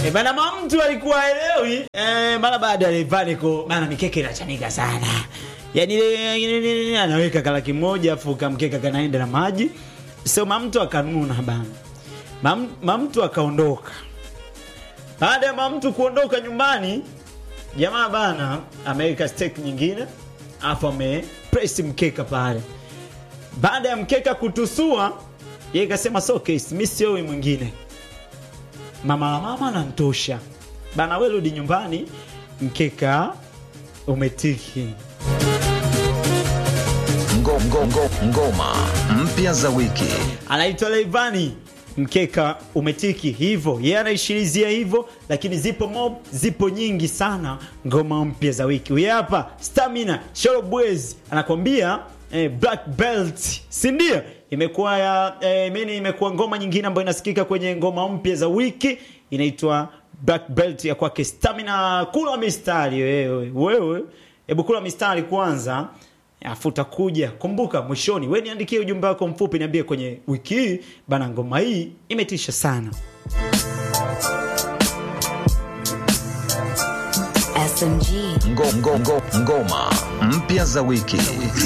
E bana, mama mtu alikuwa elewi e, mara baada ya Levaniko bana, mikeke inachanika sana yani ile anaweka kalaki moja afu kamkeka kanaenda na maji, so mama mtu akanuna bana, mama mama mtu akaondoka. Baada ya mama mtu kuondoka nyumbani, jamaa bana ameweka steak nyingine afu amepress mkeka pale. Baada ya mkeka kutusua, yeye kasema so case, mimi sio wewe mwingine mama la mama nantosha bana, we rudi nyumbani, mkeka umetiki. Ngo, ngo, ngo, ngoma mpya za wiki. Anaitwa Leivani, mkeka umetiki hivyo, yeye anaishirizia hivyo, lakini zipo mob, zipo nyingi sana ngoma mpya za wiki. Huyu hapa Stamina Shorobwezi anakwambia eh, Black Belt, si ndio? Imekuwa ya eh, mimi imekuwa ngoma nyingine ambayo inasikika kwenye ngoma mpya za wiki inaitwa Black Belt ya kwake Stamina. Kula mistari wewe, wewe, hebu kula mistari kwanza afu utakuja kumbuka mwishoni, we niandikie ujumbe wako mfupi, niambie kwenye wiki hii bana, ngoma hii imetisha sana. SMG. Ngo, ngo, ngo, ngoma mpya za wiki.